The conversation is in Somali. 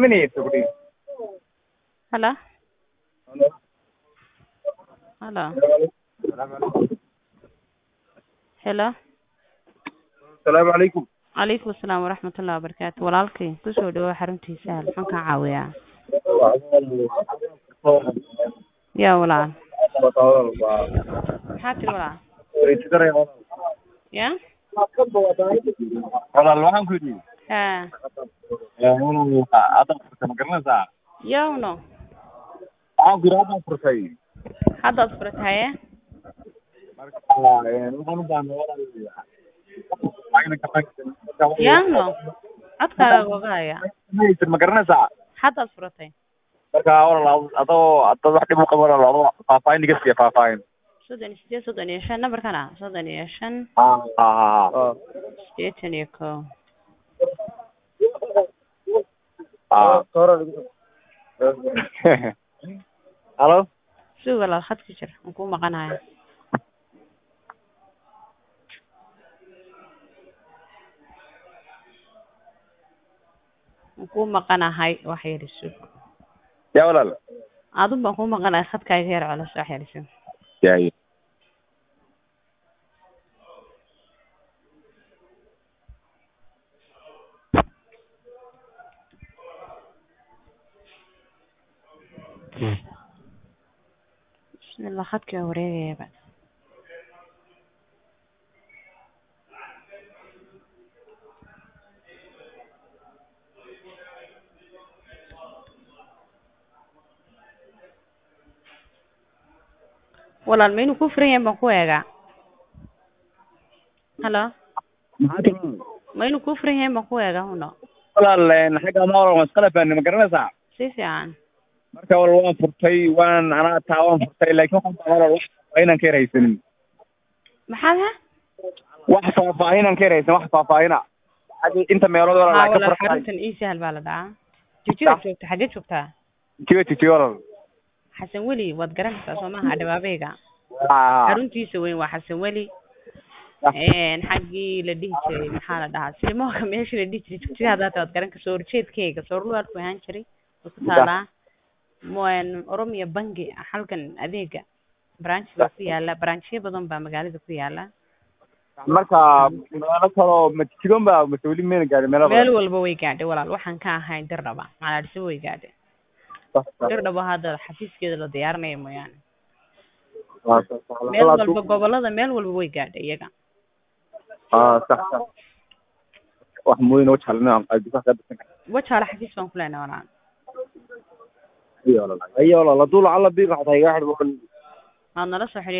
minute gudi Hello? Hello? Hello? asalaamu calaykum Calaykum asalaam waraxmatullahi wabarakaatu. Walaalkay ku soo dhawaad xaruntiisa hal maxaan kaa caawiyaa? Yaa walaal. Maxaa tiri walaal? Yaa? walaal waxaan ku yidhi Haa. hadda furtay ma garanaysaa Yawno. waxaan ku yidhi hadda furtay Haddaad furataye? marka waxaan u baahnaa walaal Yawno. Codkaaga gogaya. maytir ma garanaysaa Haddaad furatay? marka walaal adoo adoo wax dhib u qabo walaal adoo faahfaahin iga siiya faahfaahin soddon iyo sideed soddon iyo shan nambarkana soddon iyo shan ah sideetan iyo kow ah halo sug walaal khad ku jir aan kuu maqanaya aan kuu maqanahay wax yar sug yaa walaal adun baan kuu maqanahay khadkaaga yar colos wax yar sug yaay bismillah khadkii waa wareegayaba walaal ma inuu ku furan yahay baan ku eegaa halo ma inuu ku furan yahay baan ku eegaa huno walaal xagga ma walaal waan iskala fahnay ma garanaysaa si fiican marka walaal waan furtay waan anaa taa waan furtay laakiin waxaan baa walaal wax faahfaahinaan ka yarhaysanin maxaad ha wax faahfaahinaan ka yarhaysan wax faahfaahina xagga inta meelood haa walaal ka walaal furtay xaruntan ii sahal baa la dhahaa jijida joogta xaggee joogtaa tiyo tiyo walaal xasan weli waad garanaysaa soo maaha dhabaabeyga ah xaruntiisa weyn waa xasan weli xaggii la dhihi jiray maxaa la dhahaa silmooka meeshii la dhihi jiray jugtida haddaata waad garan karta soo horjeedkeyga soorluwaadku ahaan jiray way ku taalaa Mo- oromiya bangi halkan adeega branch baa ku yaala branchyo badan baa magaalada ku yaala marka meelo kaloo matigon baa mase weli mayna gaadhin meelo meel walba way gaadhay walaal waxaan ka ahayn dirdhaba malaadhisa way gaadhay dirdhaba hadda xafiiskeeda la diyaarinaya mooyaane meel walba gobolada meel walba way gaadhay iyaga ah sax sax wax mooyin oo jalna qalbiga ka bisan wajaale xafiis baan ku leenahay walaal ayo walaal ayo walaal haduu lacala biiqa xataa iga xidhmo waad nala soo xidhiir